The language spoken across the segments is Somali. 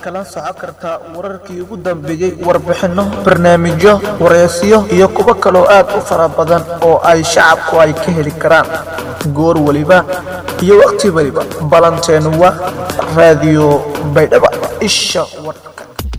kala socon kartaa wararkii ugu dambeeyey warbixinno barnaamijyo wareysiyo iyo kuwo kaloo aad u fara badan oo ay shacabku ay ka heli karaan goor weliba iyo wakhti weliba ballanteenu waa raadiyo baydhaba isha warka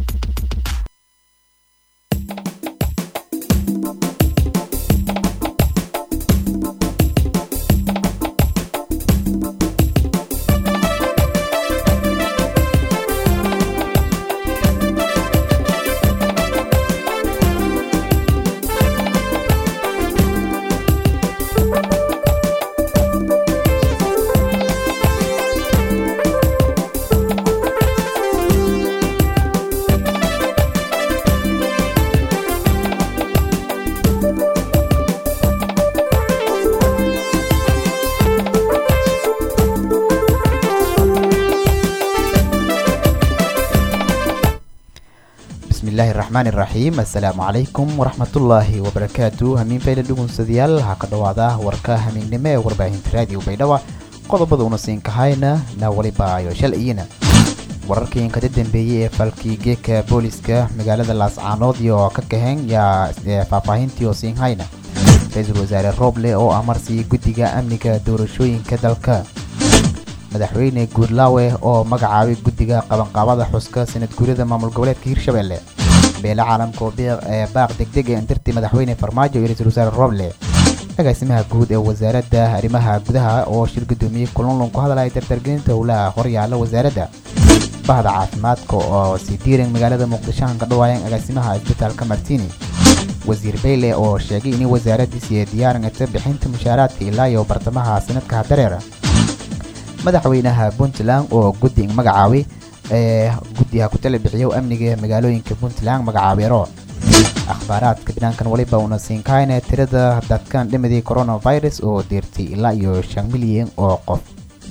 bismillaahi raxmaani raxiim assalaamu calaykum waraxmatullaahi wabarakaatu hamiin fayla dhugunsadayaal waxaa ka dhowaada warka hamiignimo ee warbaahinta raadiyo baydhaba qodobada una siin kahayna na waliba ayo shalayina wararkii inkada dambeeyey ee falkii geeka booliska magaalada laascaanood iyo ka kaheen yaa faahfaahintii oo siin hayna ra-iisul wasaare rooble oo amarsiiyey guddiga amniga doorashooyinka dalka madaxweyne guudlaawe oo magacaabay guddiga qabanqaabada xuska sanad guurida maamul goboleedka hirshabelle beele caalamka oo baaq degdeg ee indirtii madaxweyne farmaajo iyo ra-iisul wasaare roble agaasimaha guud ee wasaaradda arrimaha gudaha oo shir gudoomiyey kulunlun ku hadlaya dardargelinta howlaha horyaala wasaaradda bahda caafimaadka oo sii diiran magaalada muqdisho aan ka dhawaayeen agaasimaha isbitaalka martini wasiir beyle oo sheegay in wasaaraddiisi ay diyaaringata bixinta mushaaraadka ilaa iyo bartamaha sanadka hadareera madaxweynaha puntland oo guddi magacaabay ee guddiha ku tala bixiyo amniga magaalooyinka puntland magacaabeero akhbaaraadka banaankan waliba una siinkahayna tirada dadkan dhimadii coronavirus oo deertay ilaa iyo shan milyan oo qof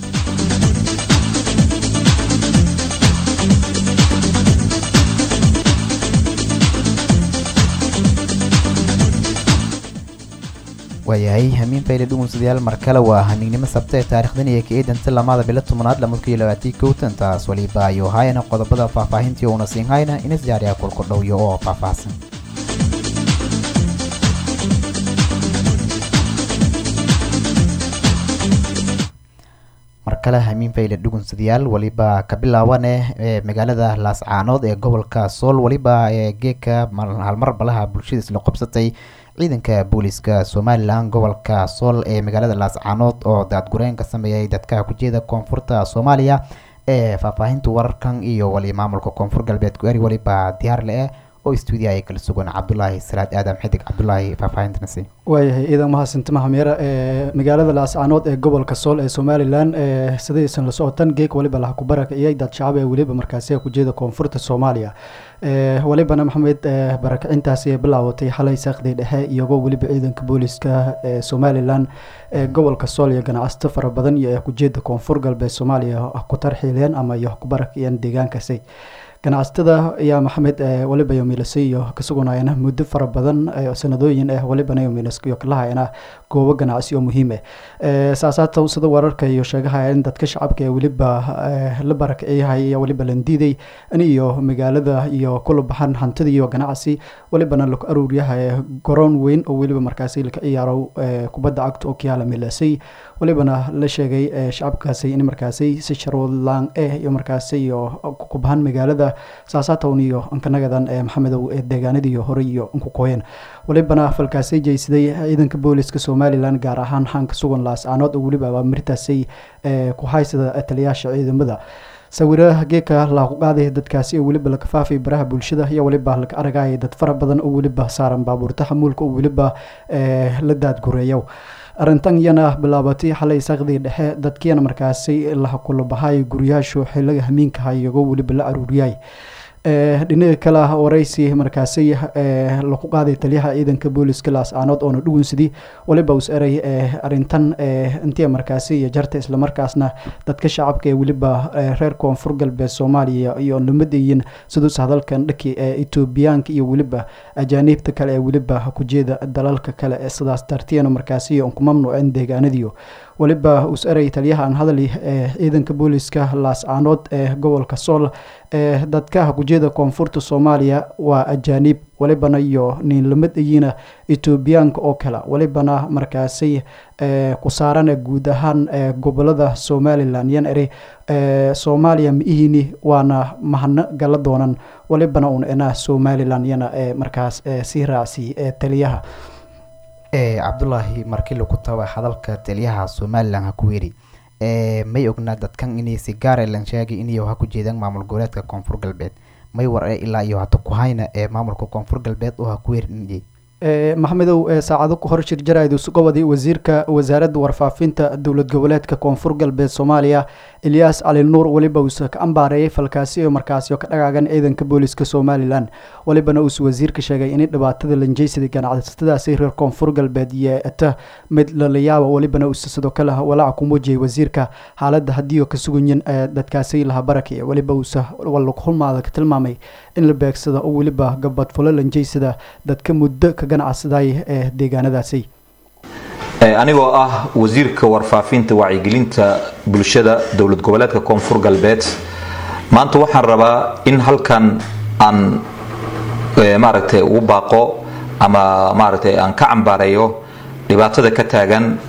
waayahay hamiin fayle dhugunsadayaal mar kale waa hamiignimo sabta ee taarikhdan iyo ka-eedanta lamada bilo tobnaad lamadku iyo labaatii kowtan taas waliba ayuu haayana qodobada faahfaahintii uuna siin hayna inas jaariya kulkudhowyo oo faahfaahsan mar kale hamiin fayle dhugunsadayaal waliba ka bilaawane ee magaalada laascaanood ee gobolka sool waliba ee geeka halmar balaha bulshada isla qabsatay ciidanka booliska somalilan gobolka sool ee magaalada laascaanood oo daadgureen ka sameeyay dadka kujeeda koonfurta soomaaliya ee faahfaahinta wararkan iyo wali maamulka koonfur galbeed ku-eri waliba diyaar le-eh oo stuudiya ay kala sugan cabdulaahi salaad aadam xidig cabdulaahi faahfaahintanasi waayahay ciidan mahadsantimaha meera ee magaalada laascaanood ee gobolka sool ee somalilan ee sidaysan la socotan geeg waliba laha kubaraka iyo dad shacab ee weliba markaasi kujeeda koonfurta soomaaliya walibana maxamed barakicintaasi ay bilaawatay xalay saaqdii dhexe iyagoo weliba ciidanka booliska ee somalilan ee gobolka sool iyo ganacsato fara badan iyo kujeeda koonfur galbeed soomaaliya ku tarxiileen ama iyo kubarakiyeen deegaankaasi ganacsatada ayaa maxamed waliba yomilasay iyo kasugunayana muddo fara badan sanadooyin ah walibana yomilaskiyo kalahayana goobo ganacsi oo muhiim ah saasaata sida wararka iyo sheegahaya in dadka shacabka ee weliba la barakiciyahay iyo waliba landiiday in iyo magaalada iyo kula baxan hantida iyo ganacsi walibana laku aruuryahay garoon weyn oo weliba markaasi laka ciyaaro kubadda cagta oo kiyaala milasay walibana la sheegay shacabkaasi in markaasi si sharwadlaan eh iyo markaasi iyo kubahan magaalada saasaatown iyo ankanagadan ee maxamedow ee deegaanadii hore iyo nkukooyen walibana falkaasi jeysaday ciidanka booliska somalilan gaar ahaan xaanka sugan laascaanood oo weliba abaamirtaasay ku haysada taliyaasha ciidamada sawiraha geeka laaku qaaday dadkaasi oo weliba la kafaafay baraha bulshada iyo weliba laga aragaya dad fara badan oo weliba saaran baabuurta xamuulka oo weliba la daadgureeyo arrintan iyana bilaabatay xalay saaqdii dhexe dadkiina markaasi laha kula bahay guryaashu xiliga hamiinkaha iyagoo weliba la aruuriyay dhinaga kale ah waraysi markaasi lagu qaaday taliyaha ciidanka booliska laascaanood oona dhugunsidii waliba us eray arintan intii markaasi iyo jarta islamarkaasna dadka shacabka ee weliba reer koonfur galbeed soomaaliya iyo lamadayin siduus hadalkan dhaki ee etoobiyaanka iyo weliba ajaaniibta kale ee weliba kujeeda dalalka kale ee sidaas dartiyana markaasi ku mamnuuceen deegaanadiyo waliba us eray taliyaha aan hadali ee ciidanka booliska laascaanood ee gobolka sool dadka hakujeeda koonfurta soomaaliya waa ajaanib walibana iyo niinlamid ayiina etoobiyaanka oo kale walibana markaasay ku saarana guud ahaan gobolada somalilan yan eri soomaaliya ma ihini waana mahadno gala doonan walibana un ena somalilan yana markaas sii raacsi taliyaha cabdulaahi markii lagu taba hadalka taliyaha somalilan ha ku yiri may ognaa dadkan inay si gaar lan sheegay inay ha ku jeedaan maamul goboleedka koonfur galbeed may war ilaa iyo hata ku hayna ee maamulka koonfur galbeed oo ha ku yerin maxamedow saacado ku hor shirjarayd gobodii wasiirka wasaaradda warfaafinta dowlad goboleedka koonfur galbeed soomaaliya elyaas cali nuur weliba uuse ka ambaareeyay falkaasi oo markaasi ka dhagaagan ciidanka booliska somalilan walibana uuse wasiirka sheegay in dhibaatada lanjeysada ganacsatadaasi reer koonfur galbeed yeeta mid lalayaaba walibana uuse sidoo kale walaaca ku muujiyay wasiirka xaaladda haddii oo ka suganyin dadkaasi laha baraki weliba uuse walhulmaada ka tilmaamay in la beegsada oo weliba gabadfulo lanjeysada dadka muddo ka ganacsaday ee deegaanadaasi anigoo ah wasiirka warfaafinta wacyigelinta bulshada dowlad goboleedka koonfur galbeed maanta waxaan rabaa in halkan aan maaragtay ugu baaqo ama maaragtay aan ka cambaareeyo dhibaatada ka taagan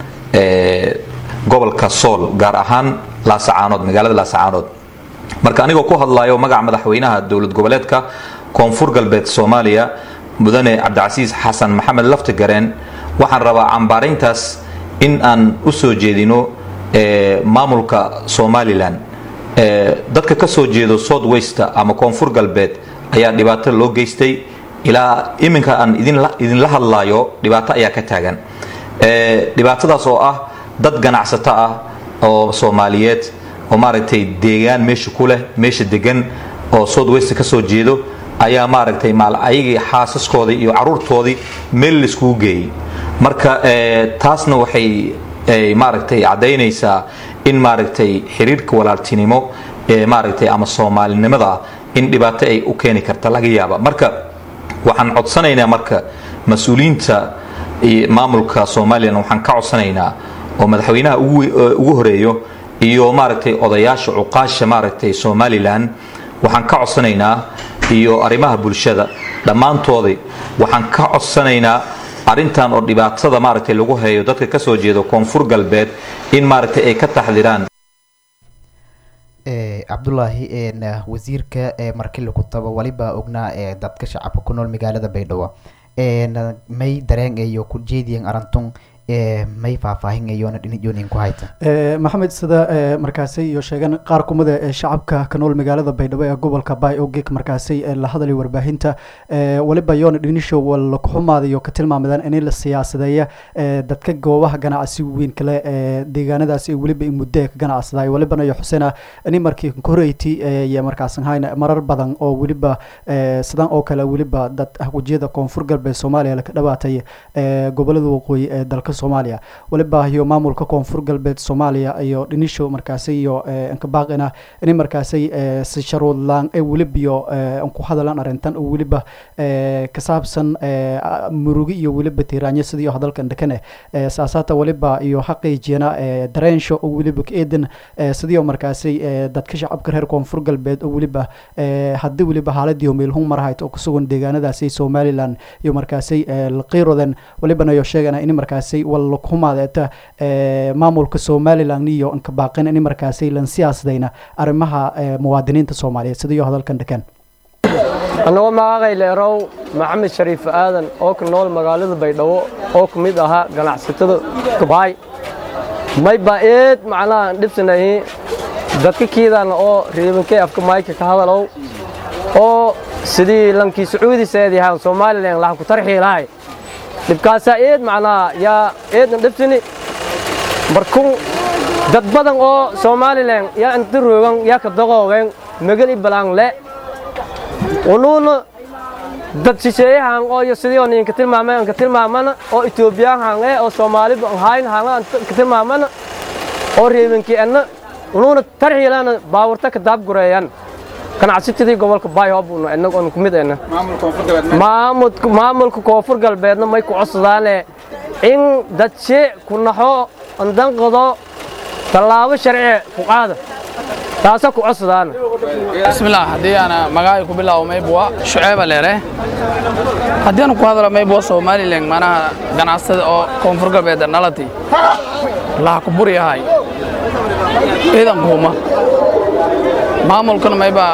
gobolka sool gaar ahaan laasacaanood magaalada laasacaanood marka anigoo ku hadlayo magaca madaxweynaha dowlad goboleedka koonfur galbeed soomaaliya mudane cabdicasiis xasan maxamed laftigareen waxaan rabaa cambaarayntaas in aan u soo jeedino maamulka somalilan dadka ka soo jeedo south west ama koonfur galbeed ayaa dhibaato loo geystay ilaa iminka aan idinla hadlaayo dhibaato ayaa ka taagan dhibaatadaas oo ah dad ganacsato ah oo soomaaliyeed oo maaragtay deegaan meesha ku leh meesha degan oo south west ka soo jeedo ayaa maaragtay ayagii xaasaskoodii iyo caruurtoodii meel laiskugu geeyey marka taasna waxay maaragtay caddaynaysaa in maaragtay xiriirka walaaltinimo ee maaragtay ama soomaalinimada in dhibaato ay u keeni karta laga yaaba marka waxaan codsanaynaa marka mas-uuliyiinta maamulka somalilan waxaan ka codsanaynaa oo madaxweynaha ugu horeeyo iyo maaragtay odayaasha cuqaasha maaragtay somalilan waxaan ka codsanaynaa iyo arrimaha bulshada dhammaantoodii waxaan ka codsanaynaa arrintan oo dhibaatada maaragtay lagu hayo dadka ka soo jeeda koonfur galbeed in maaragtay ay ka taxdiraan cabdulaahi wasiirka markii lagu tabo waliba ognaa dadka shacabka ku nool magaalada baydhabo may dareen iyo ku jeediyan arantun may faahfaahinayona dhinijoonin ku hayta maxamed sida markaasi iyo sheegan qaar kumida ee shacabka ka nool magaalada baydhabo ee gobolka bay ogek markaasi la hadlay warbaahinta waliba yoona dhinisho wala kuxumaadayo ka tilmaamadaan in la siyaasadeeya dadka goobaha ganacsi weyn kale ee deegaanadaasi weliba in muddo ka ganacsaday walibana iyo xuseena ini markii koreyti iyo markaasan hayna marar badan oo weliba sidan oo kale weliba dad wajiyada koonfur galbeed soomaaliya laka dhawaatay gobolada waqooyi ee dalka soomaaliya waliba iyo maamulka koonfur galbeed soomaaliya iyo dhinisho markaasi iyo ankabaaqina in markaasi si sharuudlaan ee weliba iyo aan ku hadalaan arrintan oo weliba ka saabsan murugi iyo weliba tiiraanyo sidii hadalkan dhakane saasaata waliba iyo xaqiijiyana dareensho oo weliba ka eedan sidii markaasi dadka shacabka reer koonfur galbeed oo weliba haddii weliba xaaladii meelhun marahayt oo kusugan deegaanadaasi somaliland iyo markaasi laqiirodan walibana iyo sheegana in markaasi walakumadeeta maamulka somaliland iyo ankabaaqin in markaasi lan siyaasadayna arrimaha muwaadiniinta soomaaliyeed sidiyo hadalkan dhakan annagoo magacay leerow maxamed shariif aadan oo ka nool magaalada baydhabo oo ka mid ahaa ganacsatada gabaay may baa eed macnaha dhibsanahi dadka kiidana oo riibankee afka mayka ka hadalow oo sidii lankii sacuudi seedihaan somalilan lahan ku tarxiilahay dhibkaasaa eed macnaha yaa eedna dhibsini markun dad badan oo somalilan yaa inta roogan yaa ka daqoogeen megali balaan le unuuna dad shisheeyahan oo iyo sidii oo ninka tilmaamay ka tilmaamana oo etoobiyaan hange oo soomaali hayn hanga ka tilmaamana oo reebankii anna unuuna tarxiilana baawurta ka daabgureeyan ganacsatadii gobolka bayhobuna inagoon ku mid ayna maamulka koonfur galbeedna may ku codsadaane in dadshe ku naxo andanqado tallaabo sharci ku qaada taasa ku codsadaan bismillaah haddii aana magacay ku bilaabo maybwa shuceeba leere haddii aan ku hadlo maybwa somalilan manaha ganacsada oo koonfur galbeed nalati laha ku buryahay ciidan kuuma maamulkana maybaa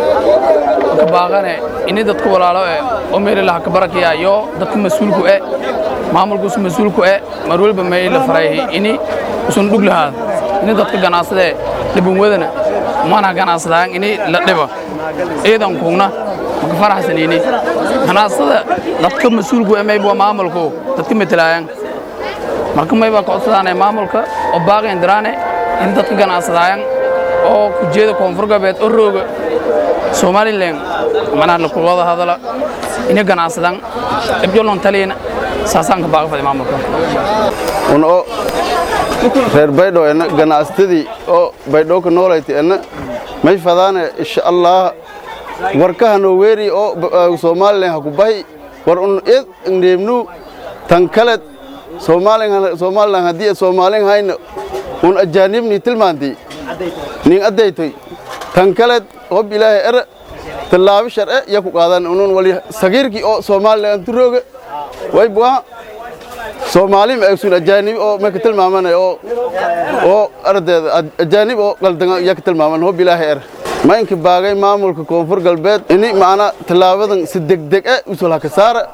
ka baaqane ini dadku walaalo e oo meeli laha ka barakaya yo dadku mas-uulku e maamulkuusu mas-uulku e mar weliba may la farayhi ini usun dhug lahaada ini dadka ganacsadae dhibinwadana mana ganacsadaan ini la dhibo ciidankuuna maka faraxsanini ganacsada dadka mas-uulku e mayba maamulku dadka metelaayaan marka maybaa kocodsadaane maamulka oo baaqi indiraane in dadka ganacsadaayan oo kujeeda koonfur galbeed oo rooga somalilan manaha lakulwada hadala ina ganacsadaan dhibjolon taliyana saasaan ka baaqi faday maamulka un oo reer baydhow ena ganacsatadii oo baydhow ka noolayta ena may fadaane insha allah warkaha noo weeri oo somalilan ha ku bahi war un id ndeemnu tan kale somalilan haddii soomaalin hayna un ajaanibni tilmaanti nin addaytoy tan kale hob ilaahay ere tallaabi sharce ya ku qaadan unun wali sagiirkii oo somalilan turooga way buha soomaali ma aysun ajaanib oo ma ka tilmaamanay oo oo ardeeda ajaanib oo qaldan ya ka tilmaaman hob ilaahay ere ma inka baagay maamulka koonfur galbeed ini macna tallaabadan si degdeg ah usul haka saara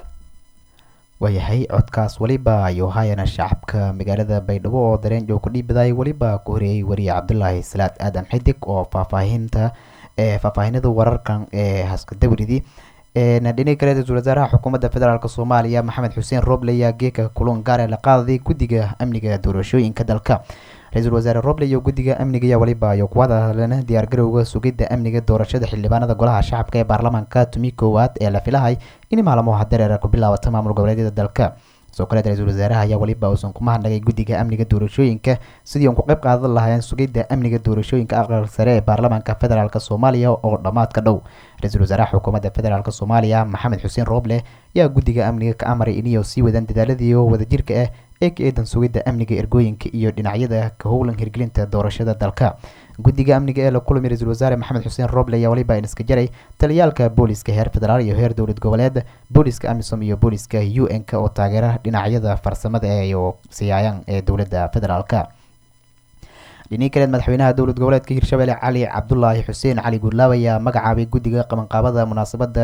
waayahay codkaas weliba ayuu haayana shacabka magaalada baydhabo oo dareen joog ku dhiibaday weliba ku horeeyey wariye cabdulaahi salaad aadan xidig oo faahfaahinta ee faahfaahinada wararkan ee haskadawridi dhinaca kale ra-iisul wasaaraha xukuumadda federaalk soomaaliya maxamed xuseen roble ayaa geeka kulan gaar ee la qaadaday guddiga amniga doorashooyinka dalka ra-iisul wasaare roble iyo guddiga amniga ayaa weliba iyo kuwada hadleen diyaargarowga sugidda amniga doorashada xildhibaanada golaha shacabka ee baarlamaanka tumi koowaad ee la filahay in maalmaha dareera ku bilaabata maamul goboleedyada dalka sidoo kale ra-iisul wasaaraha ayaa weliba uusan ku mahadnagay guddiga amniga doorashooyinka sidii uun ku qayb qaadan lahaayeen sugidda amniga doorashooyinka aqalka sare ee baarlamaanka federaalk soomaaliya oo dhammaadka dhow ra-iisul wasaaraha xukuumadda federaalk soomaaliya maxamed xuseen rooble ayaa guddiga amniga ka amaray inay sii wadaan dadaaladii wadajirka ah ee ka eedan sugidda amniga ergooyinka iyo dhinacyada ka howlan hirgelinta doorashada dalka guddiga amniga ee la kulmay ra-iisul wasaare maxamed xuseen roble ayaa weliba iska jaray taliyaalka booliska heer federaal iyo heer dowlad goboleed booliska amisom iyo booliska u n-k oo taageera dhinacyada farsamada ee siyaayaan ee dowladda federaalka dhinii kaleed madaxweynaha dowlad goboleedka hirshabelle cali cabdulaahi xuseen cali guurlaab ayaa magacaabay guddiga qabanqaabada munaasabada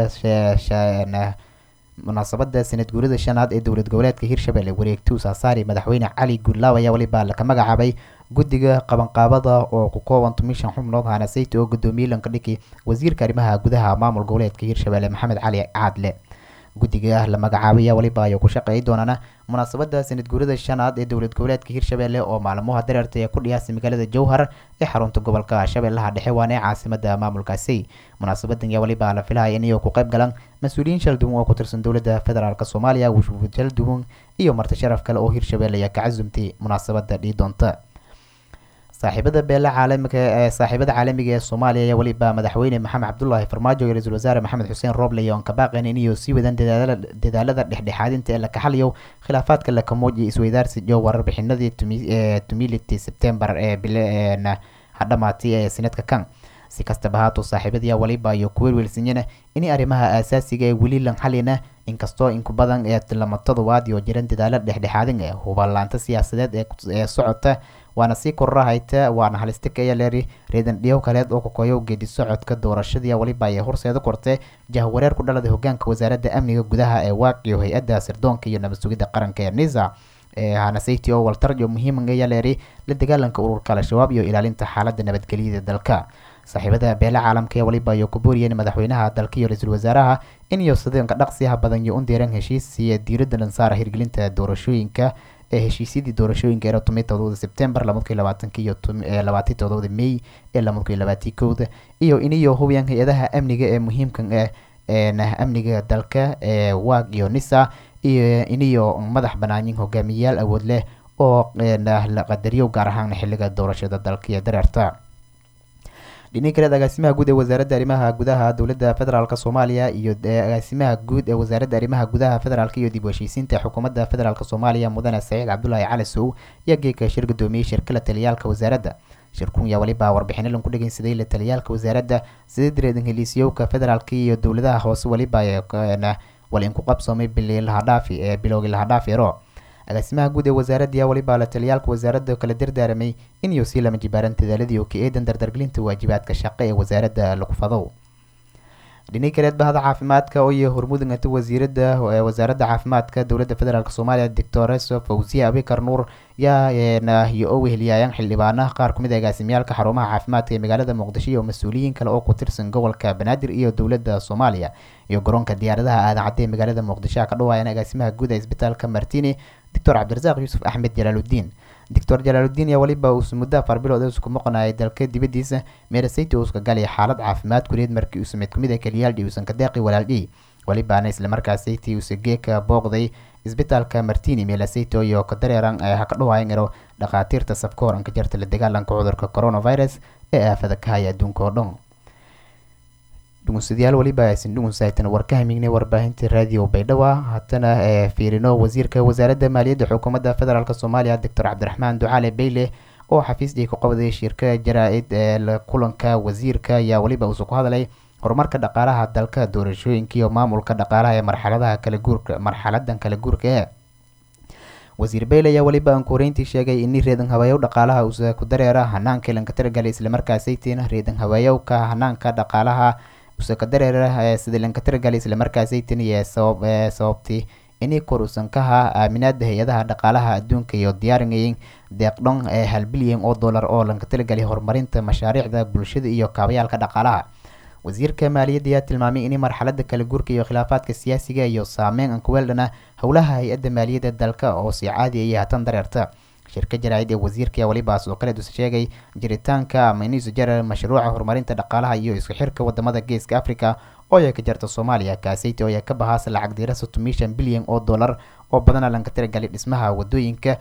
munaasabada sanad guurida shanaad ee dowlad goboleedka hirshabelle wareegtuu saasaari madaxweyne cali guurlaab ayaa weliba laka magacaabay guddiga qabanqaabada oo ku kooban tumishan xubnood hanasayta oo guddoomiye lankadhiki wasiirka arrimaha gudaha maamul goboleedka hirshabelle maxamed cali caadle guddiga la magacaabaya weliba ayuu ku shaqeey doonaan munaasabada sanad guurida shanaad ee dowlad goboleedka hirshabelle oo maalmaha dareerta ee ku dhiyaasa magaalada jowhar ee xarunta gobolka shabeellaha dhexe waana ee caasimada maamulkaasi munaasabadan ayaa weliba la filaya inay ku qayb galaan mas-uuliyiin shal duwan oo ku tirsan dowladda federaalk soomaaliya wufuud shal duwan iyo marti sharaf kale oo hirshabelle ayaa ka casumtay munaasabada dhii doonta saaxiibada beela caalamiga ee saaxiibada caalamiga ee soomaaliya ayaa weliba madaxweyne maxamed cabdulaahi farmaajo iyo ra-iisul wasaare maxamed xuseen rooble iyo aan ka baaqayn inay sii wadaan dadaalada dhexdhexaadinta ee la kaxaliyo khilaafaadka la kamooj iyo isweydaarsi iyo warbixinadii tumility sebtembar ee bileena hadhamaatay ee sanadka kan si kastaba haato saaxiibadii waliba iyo kuweelweelsanyana inay arrimaha aasaasiga ee weli lan xalina inkastoo inku badan ee lama todobaad iyo jiran dadaalo dhexdhexaadin ee hubalaanta siyaasadeed ee socota waana sii kororahayta waana halistika ayaa leeri reedan dhiyow kaleed oo kakoyo geedi socodka doorashadii waliba ay horseeda kortay jahwareer ku dhaladay hogaanka wasaaradda amniga gudaha ee waaq iyo hay-adda sirdoonka iyo nabad sugidda qaranka ee nisa ee hanasayti oo waltarjo muhiiman ayaa leeri la dagaalanka ururka al-shabaab iyo ilaalinta xaaladda nabadgelyada dalka saaxiibada beela caalamka ee waliba iyo ku booriyeen madaxweynaha dalka iyo ra-iisul wasaaraha in iyo sideenka dhaqsiyaha badan iyo undeeran heshiis siiya diiradda dhansaara hirgelinta doorashooyinka ee heshiisyadii doorashooyinka ee toban todobada sebtembar lamadkii labaatanki iyo labaatan todobada may ee lamadkii labaatii kowda iyo iniyo hubiyaan hay-adaha amniga ee muhiimkan ee amniga dalka ee waag iyo nisa iyo iniyo madax banaanin hogaamiyayaal awood leh oo la qadariyo gaar ahaan xiliga doorashada dalka iyo dareerta dhinaca kaleed agaasimaha guud ee wasaaradda arrimaha gudaha dowladda federaalk soomaaliya iyo agaasimaha guud ee wasaaradda arrimaha gudaha federaalk iyo dib u heshiisiinta xukuumadda federaalk soomaaliya mudane saciid cabdulaahi cali sow ayaa geeka shir gudoomiyey shirkala taliyaalka wasaaradda shirkunya waliba warbixino lan ku dhegeysaday la taliyaalka wasaaradda sida direedan heliisyowka federaalka iyo dowladaha hoose waliba wal inku qabsoomay bili lahadhaafi ee bilowgii lahadhaafi ero agaasimaha guud ee wasaaradda waliba la taliyaalka wasaaradda kala dardaaramay inuu sii lama jibaaran dadaaladii oo ka eedan dardargelinta waajibaadka shaqo ee wasaaradda lagu fadow dhinay kaleed bahda caafimaadka oo iyo hormudangata wasiirada wasaaradda caafimaadka dowladda federaalk soomaaliya doctoreso fawziya abikar nuur yaa iyo oo weheliyaayan xildhibaanaha qaar kumid a agaasimyaalka xarumaha caafimaadka ee magaalada muqdisho iyo mas-uuliyiin kale oo ku tirsan gobolka banaadir iyo dowladda soomaaliya iyo garoonka diyaaradaha aadan cadde ee magaalada muqdisho ka dhawaayan agaasimaha guud ee isbitaalka martini doctor cabdirasaaq yuusuf axmed jalaaludiin doctor jalaaludiin yaa waliba uusa muddo afar bilood isku maqnayay dalka dibadiisa meerasayta uuska galaya xaalad caafimaad kuleed markii uusa mid kumid a keliyaaldhi uusan ka deeqi walaaldhi walibaana islamarkaasaytii uusa geeka booqday isbitaalka martini meelasayto iyo ka dareeran ha ka dhawaayan ero dhakhaatiirta safka horanka jarta la dagaalanka cudurka coronavirus ee aafada ka haya adduunka oo dhan dhugunsadayaal waliba aysan dhugunsaytan war ka hamignay warbaahinta raadiyo baydhabo haddana ee fiirino wasiirka wasaaradda maaliyadda xukuumadda federaalk soomaaliya doctor cabdiraxmaan ducaale beyle oo xafiisdii ku qabday shirka jaraa-id ee kulanka wasiirka ayaa weliba uusa ku hadlay horumarka dhaqaalaha dalka doorashooyinka iyo maamulka dhaqaalaha ee marxaladaha kala guurka marxaladan kala guurka ee wasiir beyle ayaa weliba aankuhoreyntii sheegay ini reedan hawaayow dhaqaalaha uusa ku dareera hanaanka lanka taragalay islamarkaasaytiin reedan hawaayowka hanaanka dhaqaalaha usa ka dareera sida lanka taragalay islamarkaasaytin iyo sabab sababtii inay kor usan ka haa aaminaada hay-adaha dhaqaalaha adduunka iyo diyaarinayeen deeqdhon ee hal bilyan oo dollar oo lanka talagalay horumarinta mashaariicda bulshada iyo kaabayaalka dhaqaalaha wasiirka maaliyadda ayaa tilmaamay in marxalada kala guurka iyo khilaafaadka siyaasiga iyo saameyn aan kuweeldhana howlaha hay-adda maaliyadda dalka oo si caadi ayay hatan dareerta shirka jaraa-id ee wasiirka walibaas oo kale dus sheegay jiritaanka ama inuusa jara mashruuca horumarinta dhaqaalaha iyo isku xirka wadamada geeska africa oo ay ka jarta soomaaliya kaaseyta oo ay ka bahaasa lacag diira soddon mishan bilyan oo dollar oo badana lanka tiragalay dhismaha wadooyinka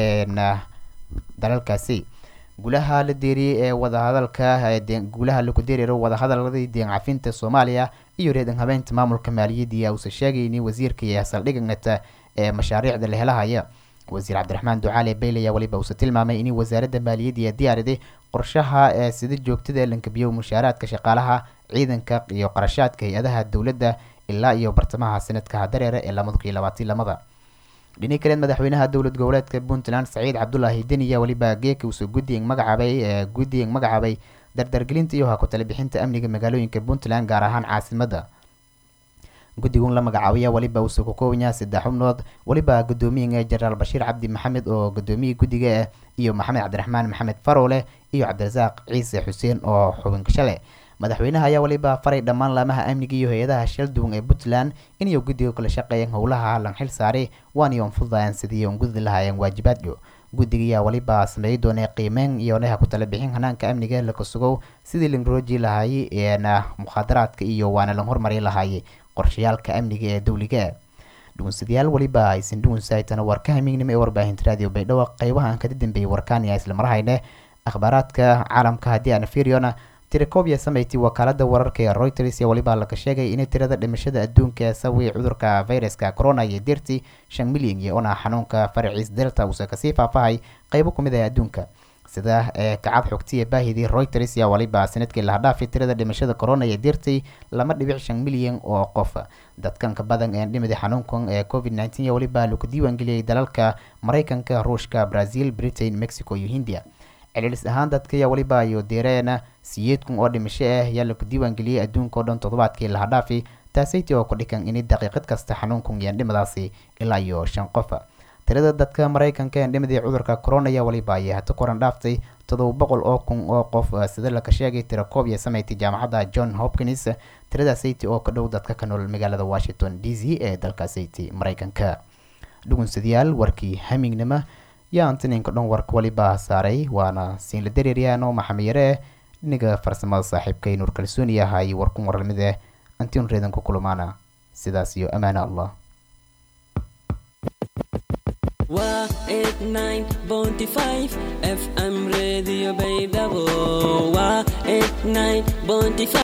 dalalkaasi gulaha la deeriyey ee wadahadalka gulaha laku deeriro wadahadaladii deen cafinta soomaaliya iyo reedan habeynta maamulka maaliyadda uusa sheegay in wasiirka iyo saldhigata ee mashaariicda la helahaya wasiir cabdiraxmaan ducaale beyle ayaa waliba uusa tilmaamay in wasaaradda maaliyadda diyaariday qorshaha ee sida joogtada ee lankabiyo mushaaraadka shaqaalaha ciidanka iyo qarashaadka hay-adaha dowladda ilaa iyo bartamaha sanadka dareere ee lamada kun iyo labaatan lamada dhini kaleed madaxweynaha dowlad goboleedka puntland saciid cabdulaahi deni ayaa waliba geeka uusa guddigan magacaabay ee guddigan magacaabay dardargelinta iyo hakutala bixinta amniga magaalooyinka puntland gaar ahaan caasimadda guddigun la magacaabaya waliba uusa ku koobanyaha saddex xubnood waliba guddoomiyaga jenaraal bashiir cabdi maxamed oo guddoomiya guddiga ah iyo maxamed cabdiraxmaan maxamed farowle iyo cabdirasaaq ciise xuseen oo xubin shale madaxweynaha ayaa waliba faray dhammaan laamaha amniga iyo hay-adaha shalduwan ee puntland inay guddiga kala shaqeeyeen howlaha lan xil saaray waana on fududayaan sidii on gudi lahaayeen waajibaadyo guddiga ayaa waliba sameey doonay qiimeyn iyo neha ku tala bixin hanaanka amniga laka sugow sidii lan rooji lahaayey eena mukhaadaraadka iyo waana lan hormari lahaayey qorshayaalka amniga ee dowliga dhugunsadayaal waliba aysan dhugunsaytana warka hamiignimo ee warbaahinta raadiyo baydhabo qeybaha aan kada dambeeyey warkaaniya isla marhayne akhbaaraadka caalamka haddii aan fiiriyona tirakobia sameyti wakaalada wararka ee reuters ee waliba laga sheegay inay tirada dhimashada adduunka ee sawi cudurka viruska corona iyo dirti shan milyan iyo ona xanuunka faraciis delta uusa kasii faafahay qeybo kumid ah adduunka sida ee kacad xogtiya baahidii reuters yaa waliba sanadkii laha dhaafay tirada dhimashada corona iyo dirtay lama dhibic shan milyan oo qof dadkan ka badan ee dhimida xanuunkan ee covid nneteen iyo waliba lagu diiwaangeliyey dalalka maraykanka ruushka brazil britain mexico iyo hindiya celcelis ahaan dadka ayaa waliba ayo deereena siyeed kun oo dhimasho ah ayaa lagu diiwaangeliyey adduunka oo dhan toddobaadkii laha dhaafi taasayti oo ku dhikan in daqiiqad kasta xanuunkun iyo dhimadaasi ilaa iyo shan qof tirada dadka maraykanka ee dhimadii cudurka corona ayaa waliba ayay hata koran dhaaftay toddoba boqol oo kun oo qof sida laka sheegay tirakoob iyo sameyti jaamacadda john hopkins tirada sayti oo ka dhow dadka ka nool magaalada washington d c ee dalka sayti maraykanka dhugunsadayaal warkii hamignimo yaa antininka dhan warka waliba saaray waana siinla dareeryaano maxamiyare dhiniga farsamada saaxiibkay nuur kalsooni ahay warkun warlamide antiun reedan ku kulmaana sidaas iyo amaana allah waa eight nine bounty five fm radio baydhabo waa eight nine bounty five